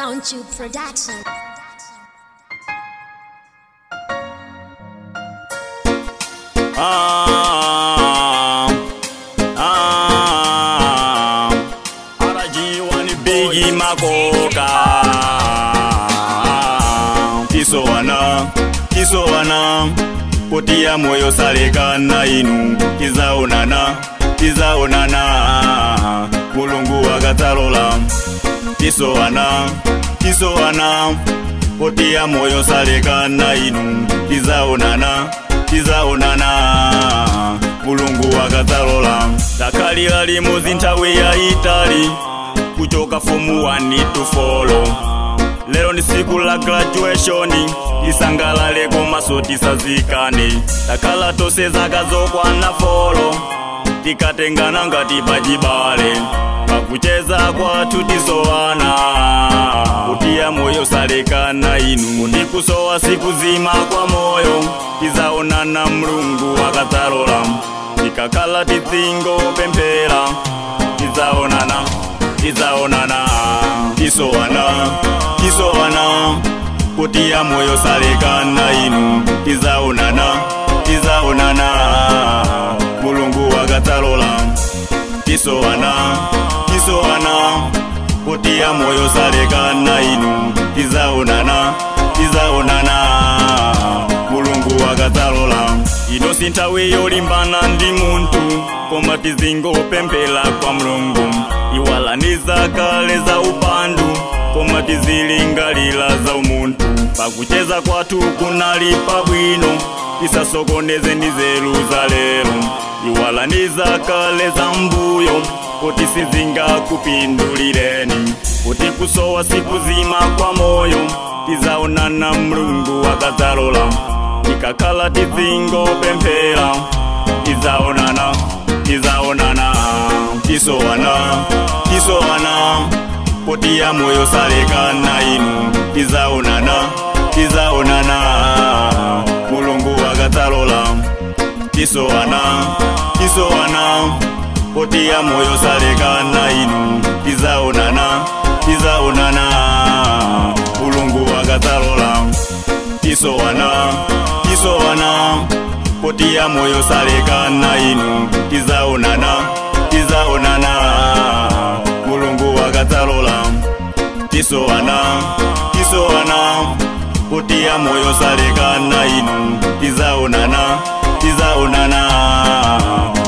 Soundtube Production. Ah, ah, arajiwa ni bigi makoka kisowana kisowana potia moyo salekana inu kizaonana kizaonana mulungu akatalola kisowana kisowana potia moyo salekana inu kizaonana kizaonana mulungu akatalola takalira limuzi nthawi ya itali kuchoka fomu 1 to follow lero ndi siku la graduation tisangalale komanso tisazikane takhala tonse zaka zokwana folo tikatengana ngati pachibale pakucheza kwathu tisowana kutiya moyo salekana inu kuti kusowa siku zima kwa moyo tizaonana mlungu akadzalola tikakhala tidzingo pemphera tizaonana tizaonana tisowana tisowana kutiya moyo salekana inu tizaonana tizaonana mulungu akadzalola tisowana tisowana kutiya moyo salekana inu tizaonana tizaonana mulungu akadzalola ino si nthawi yolimbana ndi munthu koma tizingopemphera kwa mulungu iwalaniza kale za upandu koma tizilingalira za umunthu pakucheza kwathu kunali pabwino tisasokoneze ndi nzeru za lero iwalaniza kale za mbuyo kuti sizingakupindulireni kuti kusowa siku zima kwa moyo tizaonana mlungu akadzalola tikakhala tizingopemphera tizaonana tizaonana tisowana tisowana potiya moyo salekana inu tizaonana tizaonana mulungu akadzalola tisowana tisowana potiya moyo salekana inu tizaonana tizaonana mulungu akadzalola tisowana tisowana potiya moyo salekana inu tizaonana tizaonana mulungu akadzalola tisowana tisowana potiya moyo salekana inu tizaonana tizaonana